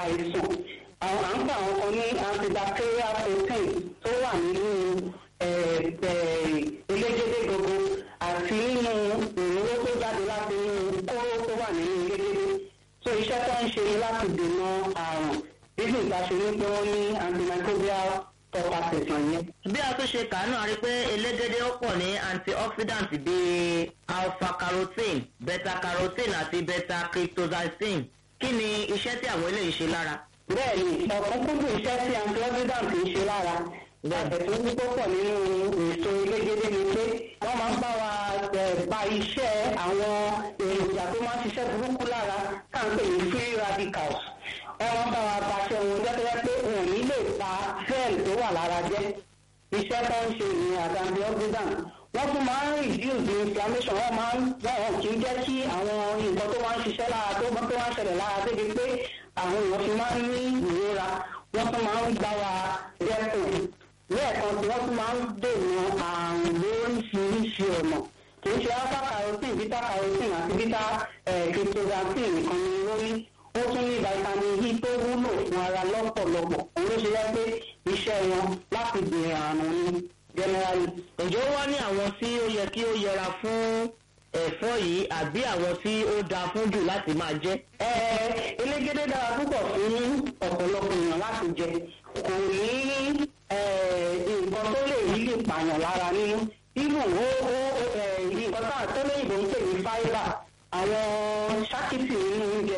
àìsàn àwọn à ń pa àwọn kan ní antibacterial protein tó wà nínú elégédé gbogbo àti nínú òróró tó jáde láti inú kóró tó wà nínú elégédé so iṣẹ́ tó ń ṣe ni láti dènà àrùn nínú ìgbàṣe ní pé wọ́n ní antimicrobial properties wọ̀nyẹn. bí a tún ṣe kàánú a rí pé elégédé ó pọ̀ ní antioxidant bíi alpha carotene beta carotene àti beta cryptozicin kí ni iṣẹ́ tí àwọn eléyìí ṣe lára. bẹ́ẹ̀ni ọ̀kúnkúndùn iṣẹ́ tí antioxidant ń ṣe lára ẹ̀sùn púpọ̀ pọ̀ nínú èso elégédé ni pé wọ́n máa ń bá wa pa iṣẹ́ àwọn èròjà tó máa ń ṣiṣẹ́ burúkú lára káàpẹ̀ ní free radicals wọ́n máa ń bá wa paṣẹ wọn jẹ́jẹ́ pé wọn ò ní lè pa cell tó wà lára jẹ́ iṣẹ́ tó ń ṣe ní àdàbí oxidant wọ́n tún máa ń reduce the inflammation wọ́n máa ń wọ́n kì í jẹ́ kí àwọn nǹkan tó máa ń ṣiṣẹ́ lára tó tó máa ń ṣẹlẹ̀ lára débi pé àwọn èèyàn fi máa ń ní ìrora wọ́n tún máa ń gbá wa dẹ́kun lẹ́ẹ̀kan tí wọ́n tún máa ń dènà àrùn lóríṣiríṣi ọ̀nà kì í ṣe alpha carotene beta carotene àti beta cryptozanthine nìkan ni wọ́n ní ó tún ní vitamin e tó wúlò fún ara lọ́pọ̀lọpọ̀ òun ló ṣe yẹ pé iṣẹ́ wọn láti dènà àrùn ni generally. ǹjẹ́ ó wá ní àwọn tí ó yẹ kí ó yẹra fún ẹ̀fọ́ yìí àbí àwọn tí ó dáa fún jù láti máa jẹ́. elégédé dára púpọ̀ fún ọ̀pọ̀lọpọ̀ èèyàn láti jẹ kò ní nǹkan tó lè rí lè pààyàn lára nínú ibù ó ó nǹkan tá tó lóyìnbó ń pè ní fáíbà àwọn ṣákìtì nínú oúnjẹ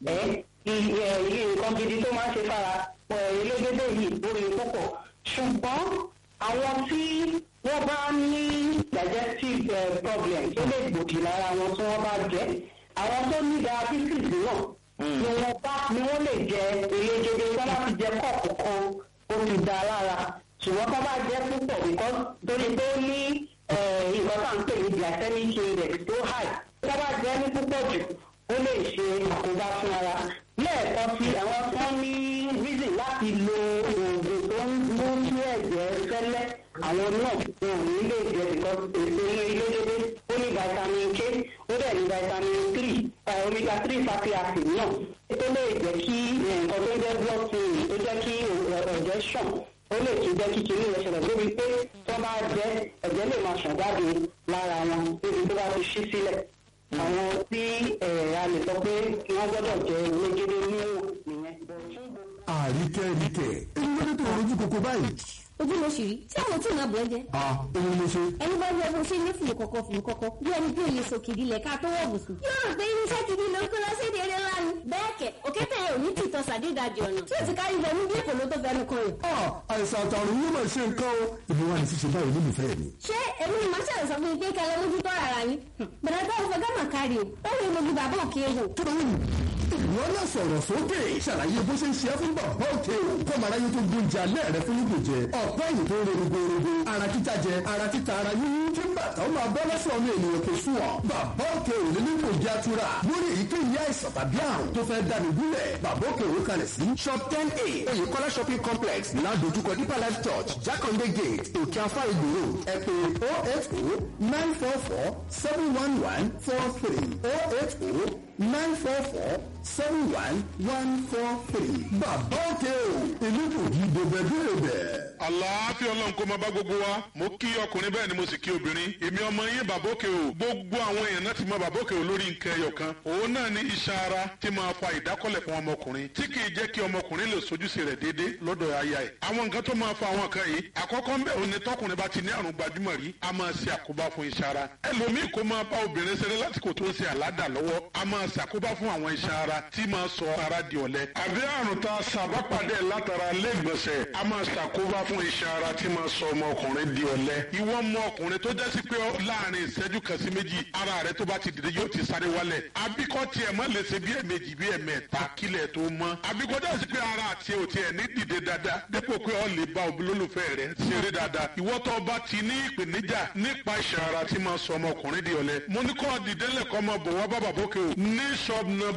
iye nǹkan gidi tó máa ń ṣe fara elégédé yìí lórí púpọ̀ ṣùgbọ́n àwọn tí wọ́n bá ní digestive problem tó lè gbòdì lára wọn tí wọ́n bá jẹ́ àwọn tó ní diabetes náà ni wọ́n bá ni wọ́n lè jẹ elégédé tó bá ti jẹ kọ́ọ̀pù kan ó ti da lára ṣùgbọ́n tó bá jẹ́ púpọ̀ because torí pé ó ní nǹkan tá à ń pè ní glycemic index tó high tó bá jẹ́ ní púpọ̀ jù ó lè ṣe àkóbá fún ara lẹ́ẹ̀kan sí àwọn tó ní reason láti lo oògùn tó ń mú kí ẹ̀jẹ̀ fẹ́lẹ́ àwọn náà wọn ò ní lè jẹ because èso inú ilé dédé ó ní vitamin k ó dẹ̀ ní vitamin three omega three fatty acid náà tó lè jẹ́ kí nǹkan tó ń jẹ́ blood thinning tó jẹ́ kí ẹ̀jẹ̀ ṣàn ó lè tún jẹ́ kí kinní rẹ̀ ṣẹlẹ̀ débi pé tó bá jẹ́ ẹ̀jẹ̀ lè máa ṣàn jáde lára wọn débi tó bá ti ṣí sílẹ̀ àwọn tí a lè sọ pé wọ́n gbọ́dọ̀ jẹ́ elégédé níwọ̀n nìyẹn. àríkẹ́ríkẹ́ èyí ló dé tó rojú koko báyìí. ojú ló ṣì rí tí àwọn tí ì máa bọ̀ ẹ́ jẹ́. a èyí ló ṣe. ẹni bá wọ bó ṣe ní fùlù kọ̀kọ̀ fùlù kọ̀kọ̀ bí ẹni bí òye sòkìdí lẹ̀ ká tó wọ̀ bùsùn. yóò rò pé irinṣẹ́ gidi ló ń kó lọ sí èdè eré ńlá ni. bẹ́ẹ̀ kẹ̀ òkété ò ní tìtọ́ sàdédàjì ọ̀nà tí ò ti kárí lọ ní bí èkó ló tó fẹnu kan rẹ̀. a àìsàn àtàrùn yóò máa ṣe nǹkan o. ìbí wa ni ṣíṣe báyìí olólùfẹ́ mi. ṣé èmi ni màá ṣàlẹ̀ sọ fún mi pé kẹlẹ́ mójú tọ́ ara yín. bẹ̀rẹ̀ tó ń fọ gámà kárí o ó rí mojú bàbá òkè wò. tó ló wù ìwọ náà sọ̀rọ̀ sókè ṣàlàyé bó ṣe ń ṣe é fún bàbá òkè o kọ́mọ aráyé tó gbóúnjẹ alẹ́ rẹ fún ibò jẹ ọ̀pọ̀ èyí tó ń ro rogorogo ara títa jẹ ara títa ara yíyí kí bàtà ó máa bọ́ lọ́sọ̀ ọmọ ènìyàn kò sùn ọ́ bàbá òkè ò ní kò jẹ́ atura lórí èyíkéyìí àìsàn tàbí àrùn tó fẹ́ dànù gúnlẹ̀ bàbá òkè ò kalẹ̀ sí shop ten a oyèkọ́lá shopping complex ládojúkọ deeper life church jákàndé gate òkè afá ìgbòho ẹ pè oh eight oh nine four four seven one one four three oh eight oh nine four four seven one one four three. bàbá òkè o ìlú kò jí dòbẹ̀dòbẹ̀. àlàáfíà ọlọ́run kó máa bá gbogbo wa mo kí ọkùnrin bẹ́ẹ̀ ni mo sì kí obìnrin èmi ọmọ yín bàbá òkè o gbogbo àwọn èèyàn náà ti mọ bàbá òkè o lórí nǹkan ẹyọ kan òun náà ní iṣan ara tí máa fa ìdákọ́lẹ̀ fún ọmọkùnrin tí kì í jẹ́ kí ọmọkùnrin lè sojúṣe rẹ̀ déédé lọ́dọ̀ aya ẹ̀ àwọn nǹkan tó máa fa àwọn kan yìí àkọ́kọ́ ń bẹ̀ òun ni tọkùnrin bá ti ní àrùn gbajúmọ̀ rí a máa ṣe àkóbá fún iṣan ara ẹlòmíì kó máa bá obìnrin ṣeré lásìkò tó ń ṣe àládà lọ́wọ́ a máa ṣàkóbá fún àwọn iṣan ara tí máa sọ ara di ọ̀lẹ àbí àrùn tá a ṣàbápàdé látara lẹ́gbọ̀nsẹ̀ a máa ṣàkóbá fún iṣan ara tí máa sọ ọmọkùnrin di ọ̀lẹ ìwọ ọmọ ọkùnrin tó jẹ́ sí pé láàrin ìṣẹ́jú kan sí méjì ara rẹ tó bá ti dìde yóò ti sáré wálẹ̀ àbíkọ́ tiẹ̀ má lè ṣe bí ẹ̀mejì bí ẹ̀mẹ́ta kílẹ̀ tó mọ́ àbíkọ́ jẹ́ sí pé ara àti òtí ẹ̀ ní dìde dáadáa dépò pé ọ lè bá olólùfẹ́ rẹ ṣeré dáadáa ìwọ tó bá ti ní ìpèníjà nípa iṣan ara tí máa sọ ọmọkùnrin di ọ̀lẹ mo ní kọ́ dìde lẹ́kọ́ ọmọ bọ̀ wá bàbá bókè o ní shop number ten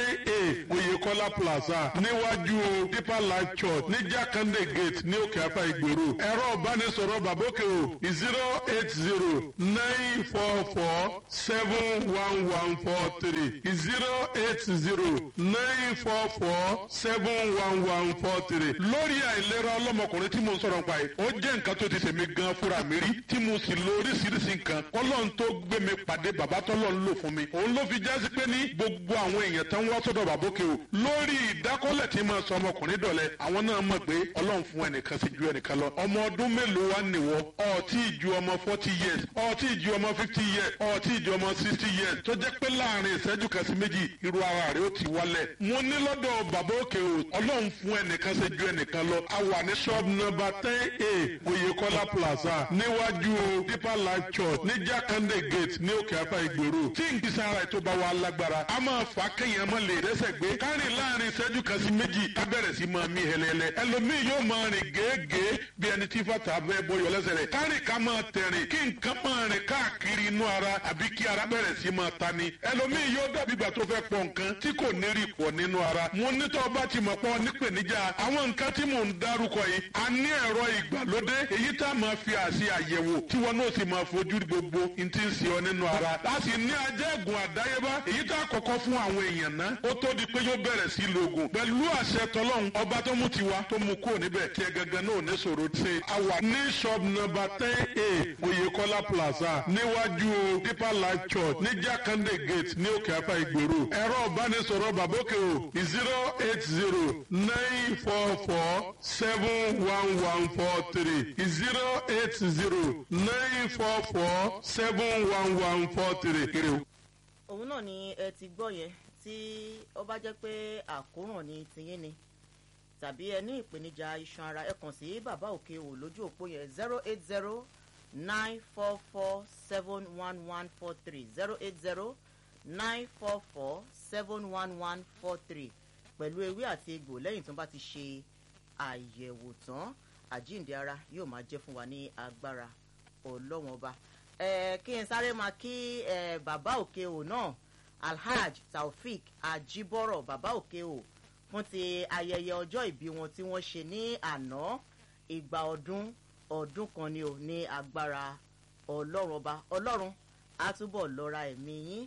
ten a oyekola plaza níwájú deeper life church ní jákàndé gate ní òkè afá ìgbèrú ẹ̀rọ ìbánisọ̀rọ̀ bàbókè o zero eight zero nine four four seven one one four three zero eight zero nine four four seven one one four three lórí àìlera ọlọ́mọkùnrin tí mo ń sọ̀rọ̀ nípa yìí ó jẹ́ nǹkan tó ti tèmi gan fúnra mi rí tí mo sì lo oríṣiríṣi nǹkan ọlọ́run tó gbé mi pàdé bàbá tọ́lọ́ ń lò fún mi òun ló fi jásí pé ní gbogbo àwọn èèyàn tán wá sọ́dọ̀ bàbókè o lórí ìdákọ́lẹ̀ tí máa sọ ọmọkùnrin dọ̀lẹ́ àwọn náà mọ̀ pé ọlọ́run fún ẹnìkan sí ju ẹnìkan lọ ọmọ ọdún mélòó wá nìwọ ọtí ju ọmọ forty years ọtí ju ọmọ fifty years ọtí ju ọmọ sixty years tó jẹ́ pé láàrin ìṣẹ́jú kan sí méjì irú ara rẹ̀ ó ti wálẹ̀ mo ní lọ́dọ̀ bàbókè o ọlọ́run fún ẹnìkan sí ju ẹnìkan lọ a wà ní shop number ten a oyekola plaza níwájú deeper life church ní jákàndé gate ní òkè afá ìgbèrú tí nkìsà ara ètò bá wà lágbára a máa fà á kéèyàn máa lè rẹ́sẹ̀ gbé kárìn láàrin ìṣẹ́jú kan sí méjì ká bẹ̀rẹ̀ sí máa mí hẹlẹ́lẹ́ ẹlòmíì yóò máa rìn gèégèé bí ẹni tí fàtà bẹ́ẹ̀ bọyọ̀ lẹ́sẹ̀ rẹ̀ kárìn ká máa tẹ̀rìn kí nǹkan máa rìn káàkiri inú ara àbí kí ara bẹ̀rẹ̀ sí máa ta ni ẹlòmíì yóò dàbí ìgbà tó fẹ́ pọ̀ nǹkan tí kò ní rí pọ̀ nínú ara mo nítọ́ bá ti mọ̀ pọ̀ nípèníjà àwọn nǹkan tí mò ń dárúkọ yìí a ní ẹ̀rọ ìgbàlódé èyí tá a máa fi àṣì àyẹ̀wò tí wọn náà sì máa fojú gbogbo n ti ń ṣe ọ nínú ara a sì ní ajẹ́gùn àdáyébá èyí tá a kọ́kọ́ fún àwọn èèyàn ná ó tó di pé yóò bẹ̀rẹ̀ sí lògùn pẹ̀lú àṣẹ tọlọ́hún ọba tó mú tiwa tó mú kúrò níbẹ̀ tí ẹ gangan náà ní sọ̀rọ̀ ṣe a wà ní shop number ten a oyekola plaza níwájú deeper life church ní jákàndé gate ní òkè afá ìgbèrú ẹ̀rọ ìbánisọ̀rọ̀ bàbókè o zero eight zero nine four four seven one one four three zero eight zero nine four four seven one one four three kiri o. òun náà ni ẹ ti gbọ́ yẹn tí ó bá jẹ́ pé àkóràn ni tiyín ni tàbí ẹ ní ìpèníjà iṣan ara ẹ kàn sí bàbá òkè o lójú òpó yẹn zero eight zero nine four four seven one one four three zero eight zero nine four four seven one one four three pẹ̀lú ewé àti egbò lẹ́yìn tó bá ti ṣe àyẹ̀wò tán àjíǹde ara yóò máa jẹ́ fún wa ní agbára ọlọ́wọ́n ọba ẹ kí n sáré máa kí ẹ bàbá òkè o náà alhaj taofik ajibọrọ bàbá òkè o fún ti ayẹyẹ ọjọ́ ìbí wọn tí wọ́n ṣe ní àná ìgbà ọdún ọdún kan ni ò ní agbára ọlọ́run ọba ọlọ́run á túbọ̀ lọ́ra ẹ̀mí yín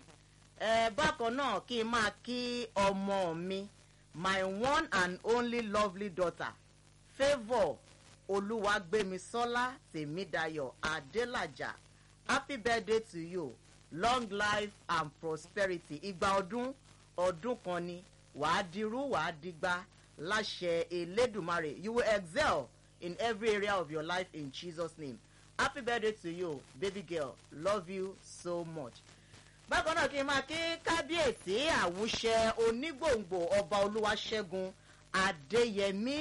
ẹ bákan náà kí n máa kí ọmọ mi my one and only lovely daughter favour olúwàgbémisọ́lá tèmídayọ̀ adélàjà happy birthday to you long life and prosperity ìgbà ọdún ọdún kan ni wàá dirú wàá digba láṣẹ elédùnmarè you will excel in every area of your life in jesus name happy birthday to you baby girl love you so much bákan náà kí n máa kí kábíyèsí àwùṣẹ onígbòǹgbò ọba olúwaṣẹ́gun adéyẹmí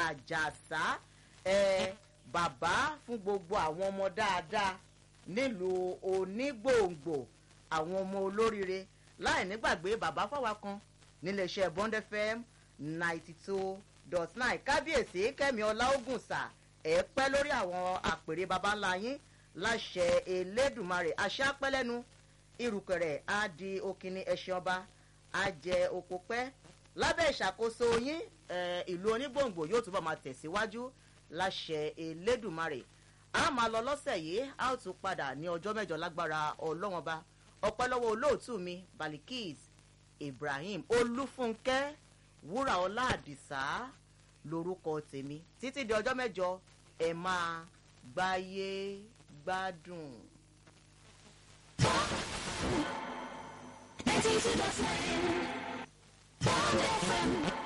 àjàsá ẹ bàbá fún gbogbo àwọn ọmọ dáadáa nílùú onígbòǹgbò àwọn ọmọ olóríire láì nígbàgbé bàbá fáwa kan níléeṣẹ́ bond fm ninety two dot nine kábíyèsí kẹ́mi ọláògùnsà ẹ̀ pẹ́ lórí àwọn àpèrè baba ńlá yín láṣẹ elédùnmarè àṣà pẹ́lẹ́nu irùkẹ̀rẹ̀ á di okini ẹṣin ọba á jẹ oko pẹ́ lábẹ́ ìṣàkóso yín ìlú onígbòǹgbò yóò túbọ̀ máa tẹ̀síwájú láṣẹ elédùnmarè a máa lọ lọ́sẹ̀ yìí a ó tún padà ní ọjọ́ mẹ́jọ lágbára ọlọ́wọ́n ba ọpẹ́ lọ́wọ́ olóòtú mi balikis ibrahim olúfúnkẹ́ wúrà ọlá àdìsá lorúkọ tèmi títí di ọjọ́ mẹ́jọ ẹ máa gbáyé gbádùn. Ninety two dot nine. Bond FM.